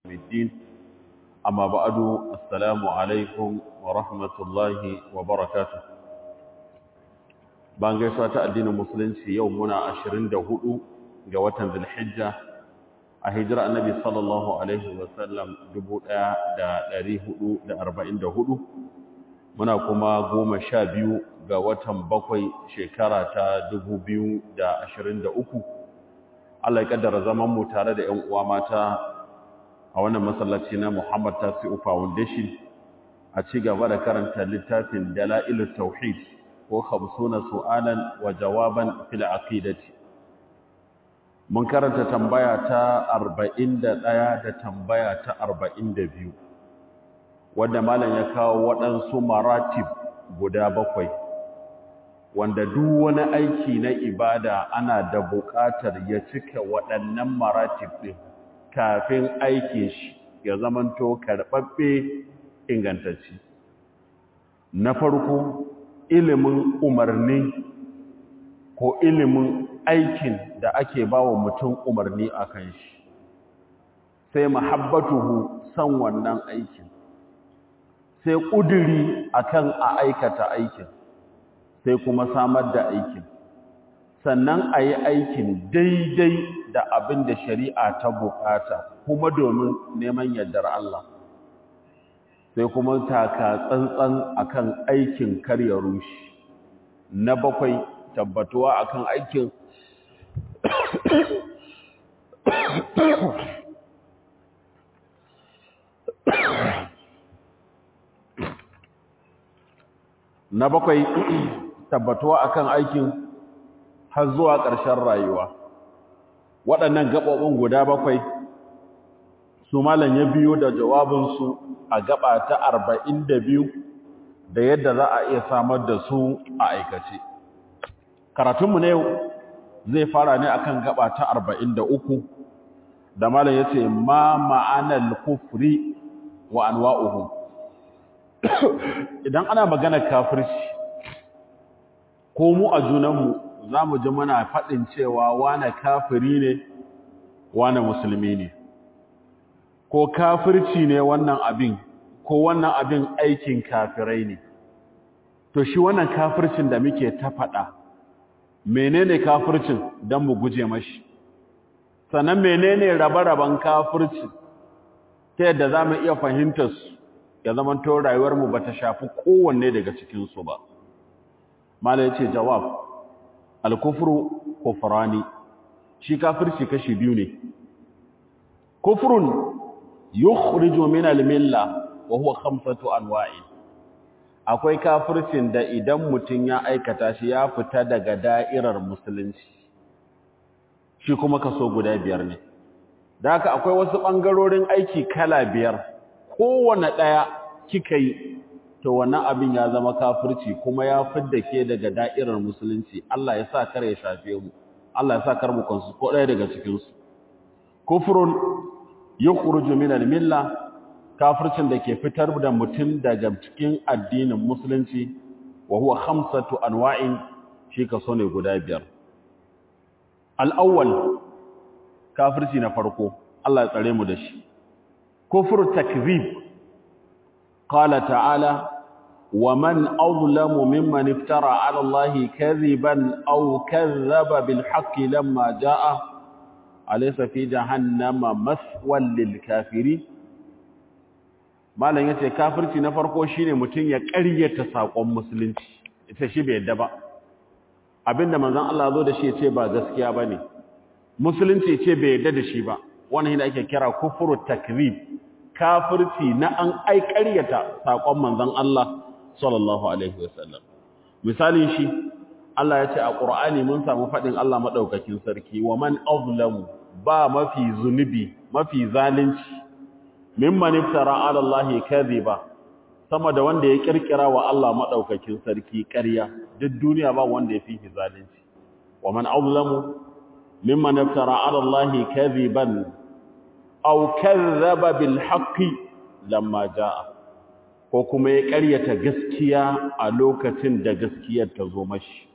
الدين أما بعد السلام عليكم ورحمة الله وبركاته bayan gaisuwa ta addinin musulunci yau muna 24 ga watan zulhijja a hijira annabi sallallahu alaihi wasallam 1444 muna kuma goma sha biyu ga watan bakwai shekara ta 2023 Allah ya kaddara zaman mu tare da 'yan uwa mata a wannan masallaci na Muhammad Tasi'u Foundation a ci gaba da karanta littafin Dala'ilut Tauhid ko 50 su'alan wa jawaban fil aqidati mun karanta tambaya ta 41 da tambaya ta 42 wanda malam ya kawo waɗansu maratib guda bakwai wanda duk wani aiki na ibada ana da buƙatar ya cika waɗannan maratib ɗin kafin aikin shi ya zamanto karɓaɓɓe ingantacci na farko ilimin umarni ko ilimin aikin da ake ba wa mutum umarni a kan shi sai mahabbatuhu san wannan aikin sai ƙuduri akan a aikata aikin sai kuma samar da aikin sannan a yi aikin daidai da abin da shari'a ta bukata kuma domin neman yardar Allah sai kuma taka tsantsan akan aikin karya rushi na bakwai tabbatuwa akan aikin na bakwai tabbatuwa akan aikin har zuwa ƙarshen rayuwa waɗannan gaɓoɓin guda bakwai su malam ya biyo da jawabinsu a gaba ta arba'in da biyu da yadda za a iya samar da su a aikace karatunmu na yau zai fara ne akan gaba ta arba'in da uku da malam ya ce ma ma'anar kufri wa anwa'uhu idan ana magana kafirci ko mu a junanmu za mu ji muna faɗin cewa wane kafiri ne wane musulmi ne ko kafirci ne wannan abin ko wannan abin aikin kafirai ne to shi wannan kafircin da muke ta faɗa menene kafircin don mu guje mashi sannan menene rabe-raben kafirci ta yadda za mu iya fahimtar su ya zama to rayuwarmu ba ta shafi kowanne daga cikinsu ba mala ya ce jawab alkufru kufrani shi kafirci kashi biyu ne kufrun yukhriju min almilla wa huwa khamsatu anwa'i akwai kafircin da idan mutun ya aikata shi ya fita daga da'irar musulunci shi kuma kaso guda biyar ne da haka akwai wasu bangarorin aiki kala biyar kowanne daya kika yi to wannan abin ya zama kafirci kuma ya fidda ke daga da'irar musulunci Allah ya sa kar ya shafe mu Allah ya sa kar mu kansu ko ɗaya daga cikin su kufrun yukhruju min al-milla kafircin da ke fitar da mutum daga cikin addinin musulunci wa huwa khamsatu anwa'in shi kaso ne guda biyar al-awwal kafirci na farko Allah ya tsare mu da shi kufru takzib qala ta'ala ومن أظلم ممن افترى على الله كذبا أو كذب بالحق لما جاء أليس في جهنم مثوى للكافرين malam yace kafirci na farko shine mutun ya ƙaryata sakon musulunci ita shi bai yadda ba abinda manzon Allah zo da shi yace ba gaskiya bane musulunci yace bai yadda da shi ba wannan ne ake kira kufuru takrib kafirci na an ai ƙaryata sakon manzon Allah sallallahu alaihi wasallam misalin shi Allah ya ce a Qur'ani mun samu fadin Allah madaukakin sarki wa man azlamu ba mafi zunubi mafi zalunci mimman iftara ala Allah kadhiba sama da wanda ya kirkira wa Allah madaukakin sarki ƙarya duk duniya ba wanda ya fi zalunci wa man azlamu mimman iftara ala Allah kadhiban aw kadhaba bil haqqi lamma jaa ko kuma ya ƙaryata gaskiya a lokacin da gaskiyar ta zo mashi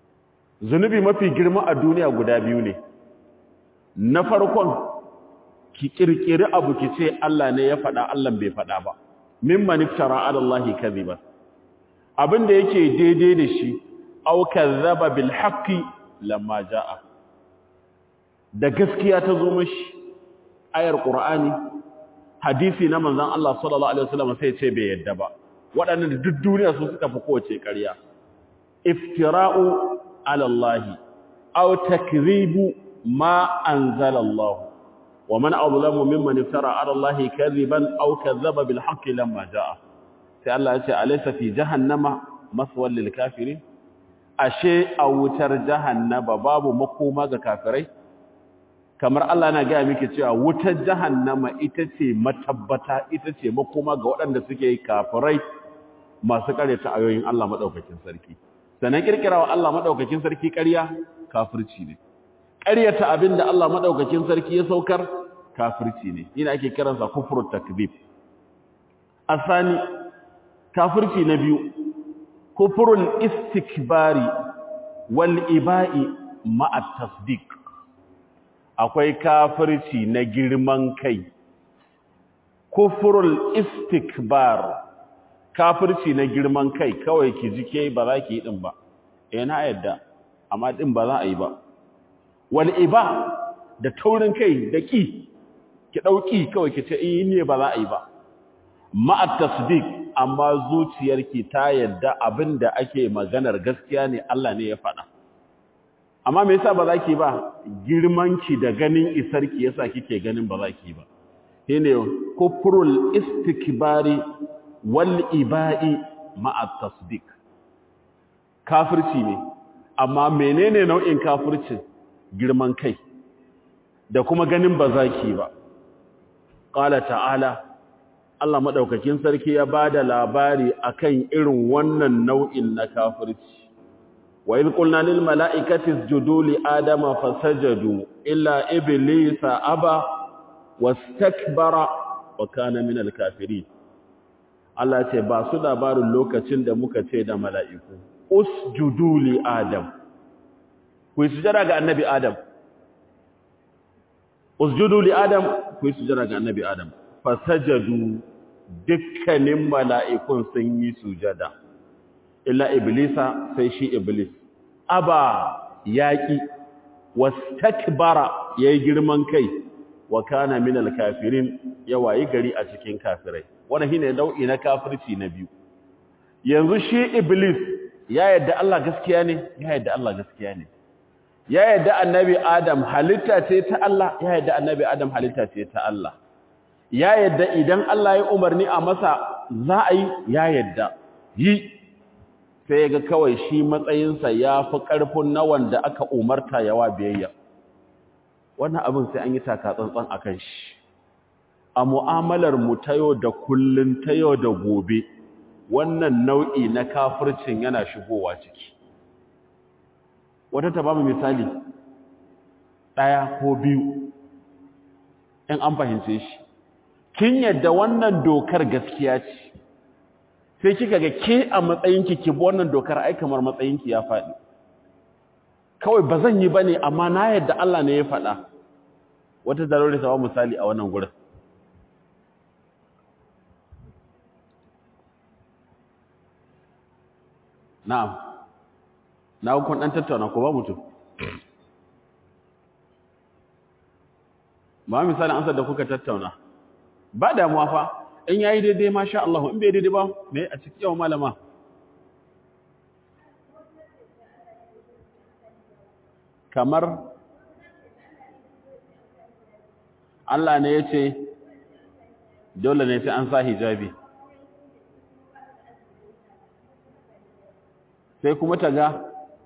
zunubi mafi girma a duniya guda biyu ne na farkon ki kirkiri abu ki ce Allah ne ya faɗa Allah bai faɗa ba mimman iftara ala Allah kadhiba abin da yake daidai da shi aw kadhaba bil haqqi lamma jaa da gaskiya ta zo mashi ayar qur'ani hadisi na manzon Allah sallallahu alaihi wasallam sai ce bai yadda ba waɗannan duk duniya su suka fi kowace ƙarya iftira'u ala Allah aw takdhibu ma anzala Allah wa man azlamu mimman iftara ala Allah kadhiban aw kadhaba bil haqqi lamma jaa sai Allah ya ce alaysa fi jahannama maswal lil kafirin ashe a wutar jahannama babu makoma ga kafirai kamar Allah na gaya miki cewa wutar jahannama ita ce matabbata ita ce makoma ga waɗanda suke kafirai masu karyata ayoyin Allah madaukakin sarki sanan kirkirawa Allah madaukakin sarki ƙarya kafirci ne ƙaryata abinda Allah madaukakin sarki ya saukar kafirci ne ina ake kiransa kufrut takzib asani kafirci na biyu kufrul istikbari wal iba'i ma'a tasdiq akwai kafirci na girman kai kufrul istikbar kafirci na girman kai kawai ki ji ke ba za ki yi din ba eh na yadda amma din ba za a yi ba wal iba da taurin kai da ki ki dauki kawai ki ce eh ne ba za a yi ba ma'a tasdiq amma zuciyarki ta yadda abinda ake maganar gaskiya ne Allah ne ya faɗa amma me yasa ba za ki ba girmanki da ganin isarki yasa kike ganin ba za ki ba shine kufrul istikbari wal iba'i ma'a tasdiq kafirci ne amma menene nau'in kafircin girman kai da kuma ganin ba za ki ba qala ta'ala Allah madaukakin sarki ya bada labari akan irin wannan nau'in na kafirci wa idh qulna lil mala'ikati isjudu li adama fasajadu illa iblisa aba wastakbara wa kana minal kafirin Allah ce ba su labarin lokacin da muka ce da mala'iku usjudu li adam ku yi sujada ga annabi adam usjudu li adam ku yi sujada ga annabi adam fasajadu dukkanin mala'ikun sun yi sujada illa iblisa sai shi iblis aba yaki wastakbara yayi girman kai wa kana minal kafirin yawayi gari a cikin kafirai wannan shine nau'i na kafirci na biyu yanzu shi iblis ya yadda Allah gaskiya ne ya yadda Allah gaskiya ne ya yadda annabi adam halitta ce ta Allah ya yadda annabi adam halitta ce ta Allah ya yadda idan Allah ya umarni a masa za a yi ya yadda yi sai ya ga kawai shi matsayinsa ya fi ƙarfin na wanda aka umarta yawa biyayya wannan abin sai an yi taka tsantsan a kan shi a mu'amalar mu ta yau da kullun ta yau da gobe wannan nau'i na kafircin yana shigowa ciki wata ta bamu misali ɗaya ko biyu in an fahimce shi kin yadda wannan dokar gaskiya ce sai kika ga ke a matsayinki ki bi wannan dokar ai kamar matsayinki ya faɗi kawai ba zan yi ba ne amma na yadda Allah ne ya faɗa wata zarori ta ba misali a wannan gurin na'am na hukun ɗan tattauna ko ba mutum ba misalin ansar da kuka tattauna ba damuwa fa in yayi daidai masha Allah in bai daidai ba me a cikin yawan malama kamar Allah ne ya ce dole ne sai an sa hijabi sai kuma ta ga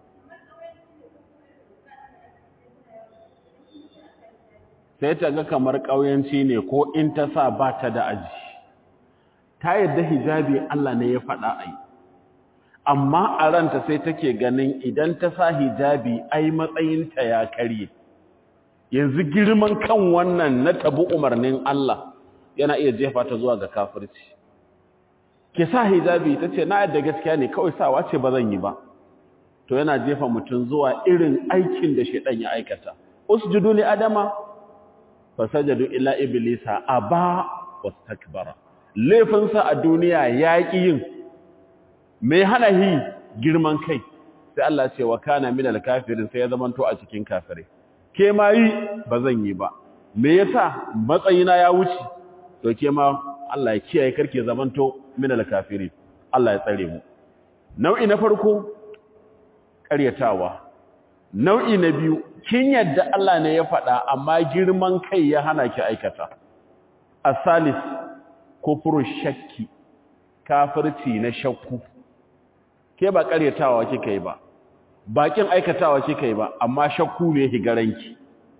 sai ta ga kamar ƙauyanci ne ko in ta sa ba ta da aji ta yadda hijabi Allah ne ya faɗa ai amma a ranta sai take ganin idan ta sa hijabi ai matsayinta ya karye yanzu girman kan wannan na tabi umarnin Allah yana iya jefa ta zuwa ga kafirci ke sa hijabi ta ce na yadda gaskiya ne kawai sawa ce ba zan yi ba to yana jefa mutum zuwa irin aikin da shaidan ya aikata usjudu li adama fasajadu illa iblisa aba wastakbara laifinsa a duniya ya ƙi yin mai hana hi girman kai sai Allah ce wa kana min alkafirin sai ya zamanto a cikin kafirai ke ma yi ba zan yi ba me yasa matsayina ya wuce to ke ma Allah ya kiyaye karke zamanto min alkafirin Allah ya tsare mu nau'i na farko ƙaryatawa nau'i na biyu kin yadda Allah ne ya faɗa amma girman kai ya hana ki aikata asalis kufru shakki kafirci na shakku ke ba ƙaryatawa kika yi ba bakin aikatawa kika yi ba amma shakku ne higaranki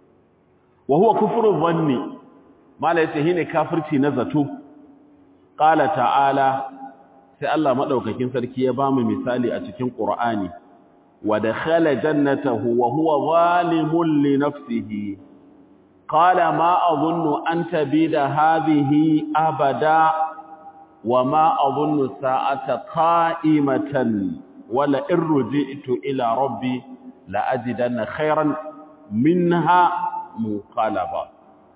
wa huwa kufru dhanni mala yace shine kafirci na zato qala ta'ala sai Allah madaukakin sarki ya bamu misali a cikin Qur'ani wa dakhala jannatahu wa huwa zalimun li nafsihi qala ma adhunnu an tabida hadhihi abada wa ma adhunnu sa'ata qa'imatan wala in ruji'tu ila rabbi la ajidanna khayran minha munqalaba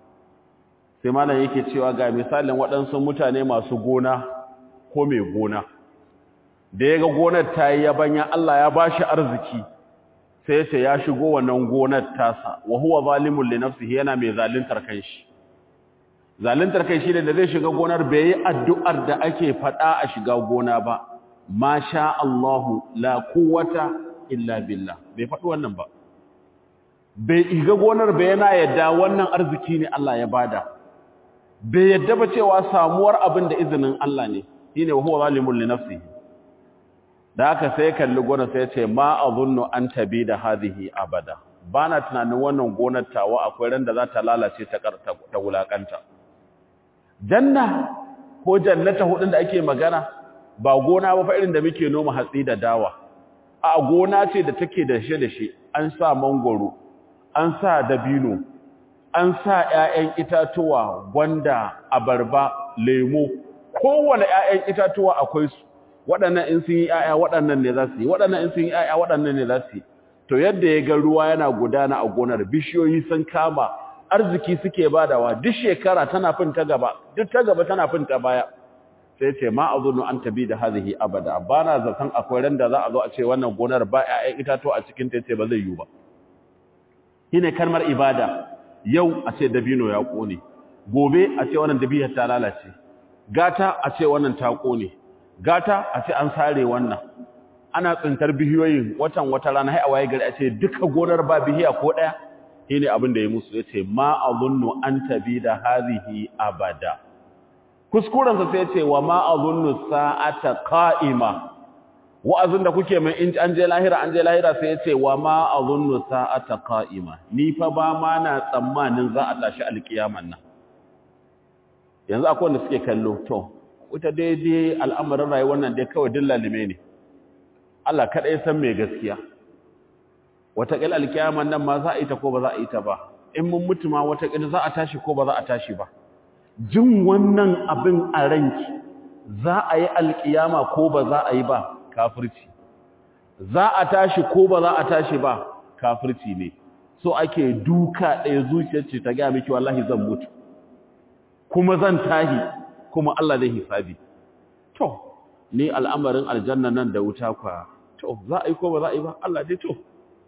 sai malam yake cewa ga misalin waɗansu mutane masu gona ko mai gona da ya ga gonar ta yi yabanya Allah ya ba shi arziki sai ya ce ya shigo wannan gonar tasa wa huwa zalimun li nafsihi yana mai zaluntar kanshi zaluntar kai shine da zai shiga gonar bai yi addu'ar da ake faɗa a shiga gona ba ma sha Allahu la quwwata illa billah bai faɗi wannan ba bai iga gonar bai yana yadda wannan arziki ne Allah ya bada bai yadda ba cewa samuwar abin da izinin Allah ne shine wa huwa zalimun li nafsihi da haka sai kalli gonar sai ce ma azunnu an tabi da hadhihi abada bana tunanin wannan gonar tawa akwai ran da za ta lalace ta ta wulakanta janna ko jannata hudun da ake magana ba gona ba fa irin da muke noma hatsi da dawa a gona ce da take da shi da shi an sa mangoro an sa dabino an sa ƴaƴan itatuwa gwanda abarba lemo kowane ƴaƴan itatuwa akwai su waɗannan in sun yi ƴaƴa waɗannan ne za su yi waɗannan in sun yi ƴaƴa waɗannan ne za su yi to yadda ya ga ruwa yana gudana a gonar bishiyoyi sun kama arziki suke badawa duk shekara tana fin ta gaba duk ta gaba tana fin ta baya sai ce ma azunu an tabi da hadhihi abada bana zaton akwai ran da za a zo a ce wannan gonar ba ƴaƴan itatuwa a cikin ta ce ba zai yi ba shine kalmar ibada yau a ce dabino ya kone gobe a ce wannan dabiyar ta lalace gata a ce wannan ta kone gata a ce an sare wannan ana tsintar bihiyoyin watan wata rana hai a waye gari a ce duka gonar ba bihiya ko daya shine abin da ya musu yace ma azunnu an tabi da hadhihi abada kuskuren sa sai yace wa ma azunnu sa'ata qa'ima wa'azin da kuke mai in an je lahira an je lahira sai yace wa ma azunnu sa'ata qa'ima ni fa ba ma na tsammanin za a tashi alkiyaman nan yanzu akwai wanda suke kallo to wata daidai al'amarin rayuwar nan dai kawai dillalime ne Allah kaɗai san mai gaskiya wataƙil alkiyaman nan ma za a yi ta ko ba za a yi ta ba in mun mutu ma wataƙil za a tashi ko ba za a tashi ba jin wannan abin a ranki za a yi alkiyama ko ba za a yi ba kafirci za a tashi ko ba za a tashi ba kafirci ne so ake duka ɗaya zuciyar ce ta gaya miki wallahi zan mutu kuma zan tahi kuma Allah zai hisabi to ni al'amarin aljanna nan da wuta kwa to za a yi ko ba za a yi ba Allah dai to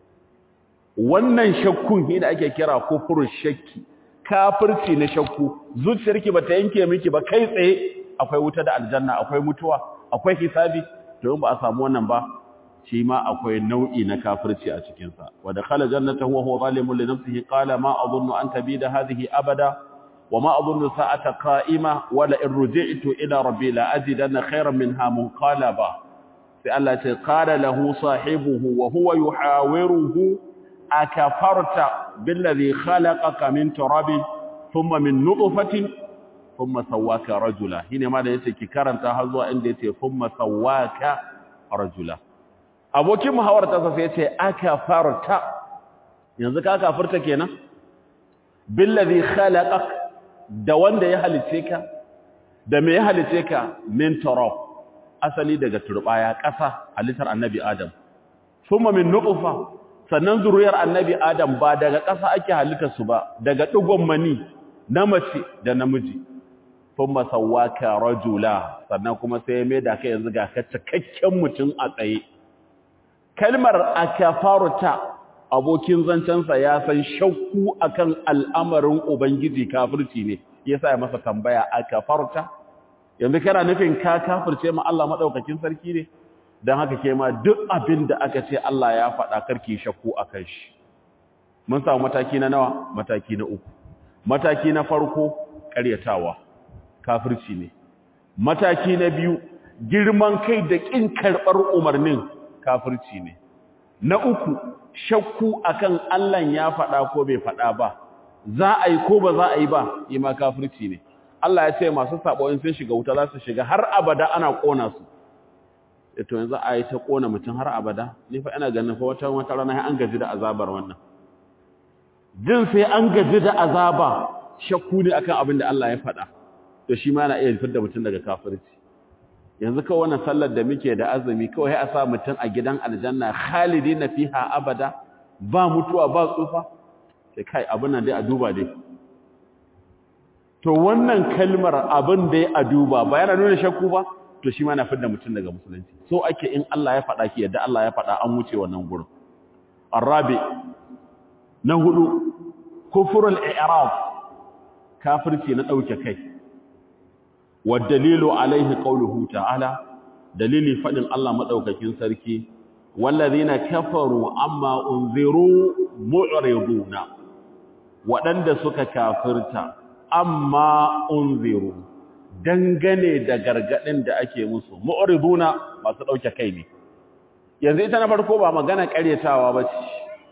wannan shakkun shi da ake kira kufurun shakki kafirci na shakku zuciyarki ba ta yanke miki ba kai tsaye akwai wuta da aljanna akwai mutuwa akwai hisabi to in ba a samu wannan ba shi ma akwai nau'i na kafirci a cikin sa wa dakhala jannatahu wa huwa zalimun li nafsihi qala ma adhunnu an tabida hadhihi abada وما أظن ساعة قائمة ولا إن رجعت إلى ربي لأجدن خيرا منها منقلبا فالتي قال له صاحبه وهو يحاوره أكفرت بالذي خلقك من تراب ثم من نطفة ثم سواك رجلا هنا ماذا يسكي كارنتا هزوا عندي ثم سواك رجلا abokin muhawar ta sai yace akafarta yanzu ka kafarta kenan billazi khalaqak da wanda ya halice ka da me ya halice ka min turab asali daga turbaya ƙasa halittar annabi adam thumma min nutfa sannan zuriyar annabi adam ba daga ƙasa ake halittar su ba daga digon mani na mace da namiji thumma sawwaka rajula sannan kuma sai ya maida kai yanzu ga ka cikakken mutum a tsaye kalmar akafarta abokin zancensa ya san shakku akan al'amarin ubangiji kafirci ne yasa ya masa tambaya akafarta yanzu kana nufin ka kafirce ma Allah madaukakin sarki ne dan haka ke ma duk abin da aka ce Allah ya faɗa karki shakku akan shi mun samu mataki na nawa mataki na uku mataki na farko ƙaryatawa kafirci ne mataki na biyu girman kai da ƙin karɓar umarnin kafirci ne na uku shakku akan Allah ya faɗa ko bai faɗa ba za a yi ko ba za a yi ba ima kafirci ne Allah ya ce masu sabo in sun shiga wuta za su shiga har abada ana ƙona su to yanzu a yi ta ƙona mutum har abada ni fa ina ganin fa wata wata rana an gaji da azabar wannan jin sai an gaji da azaba shakku ne akan abin da Allah ya faɗa to shi ma yana iya fitar da mutum daga kafirci yanzu kawai wannan sallar da muke da azumi kawai a sa mutum a gidan aljanna khalidina fiha abada ba mutuwa ba tsufa sai kai abin nan dai a duba dai to wannan kalmar abin da ya a duba ba yana nuna shakku ba to shi ma na fitar da mutum daga musulunci so ake in Allah ya faɗa ki yadda Allah ya faɗa an wuce wannan gurin arabi na hudu kufrul i'rab kafirci na dauke kai wa dalilu alaihi qawluhu ta'ala dalili fadin Allah madaukakin sarki wallazina kafaru amma unziru mu'riduna wadanda suka kafirta amma unziru dangane da gargadin da ake musu mu'riduna masu dauke kai ne yanzu ita na farko ba magana karyatawa bace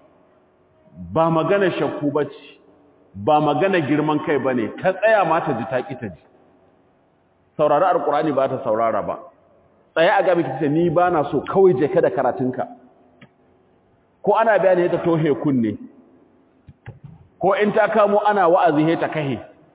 ba magana shakku bace ba magana girman kai bane ka tsaya mata ji taki ta ji saurari alqur'ani ba ta saurara ba tsaye a gaba kace ni bana so kawai je ka da karatunka ko ana bayani ta tohe kunne ko in ta kamo ana wa'azi he ta kahe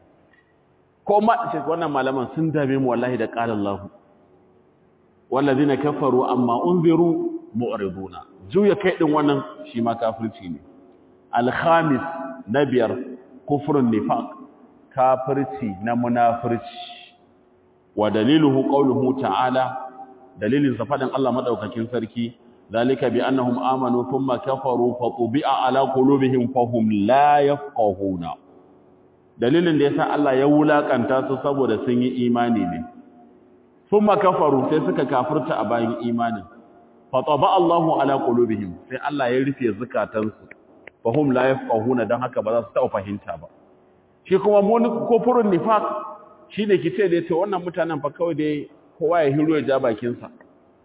ko ma wannan malaman sun dame mu wallahi da qala Allah wallazina kafaru amma unziru mu'riduna juya kai din wannan shi ma kafirci ne al-khamis na biyar kufrun nifaq kafirci na munafirci wa daliluhu qawluhu ta'ala dalilin sa fadin Allah madaukakin sarki zalika bi annahum amanu thumma kafaru fa tubi'a ala qulubihim fahum la yafqahuna dalilin da yasa Allah ya wulakanta su saboda sun yi imani ne thumma kafaru sai suka kafirta a bayan imanin fa taba Allahu ala qulubihim sai Allah ya rufe zakatansu fahum la yafqahuna dan haka ba za su taɓa fahimta ba shi kuma mun kufurun nifaq shine kice da yace wannan mutanen fa kawai dai kowa ya hiro ya ja bakin sa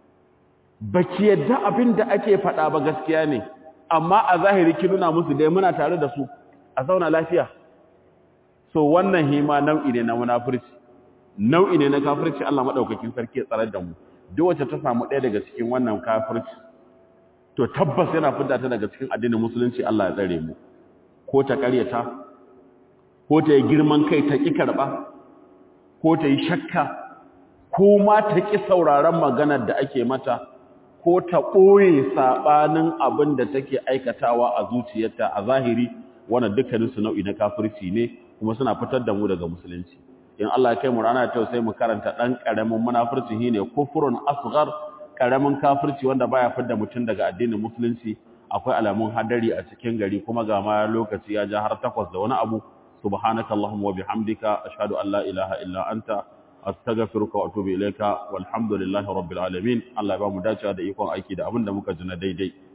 baki yadda abinda ake faɗa ba gaskiya ne amma a zahiri ki nuna musu dai muna tare da su a zauna lafiya so wannan hima nau'i ne na munafurci nau'i ne na kafirci Allah madaukakin sarki ya tsarar da mu duk wacce ta samu ɗaya daga cikin wannan kafirci to tabbas yana fidda ta daga cikin addinin musulunci Allah ya tsare mu ko ta ƙaryata ko ta yi girman kai ta ƙi karɓa ko ta yi shakka ko ma ta ƙi sauraron maganar da ake mata ko ta ɓoye saɓanin abin da take aikatawa a zuciyarta a zahiri wannan dukkaninsu nau'i na kafirci ne kuma suna fitar da mu daga musulunci in Allah ya kai mu rana ta sai mu karanta ɗan ƙaramin munafurci shine kufrun asghar ƙaramin kafirci wanda baya fitar da mutum daga addinin musulunci akwai alamun hadari a cikin gari kuma ga ma lokaci ya ja har takwas da wani abu subhanaka allahumma wa bihamdika ashhadu an la ilaha illa anta astaghfiruka wa atubu ilayka walhamdulillahi rabbil alamin Allah ya ba mu dacewa da ikon aiki da abin da muka ji na daidai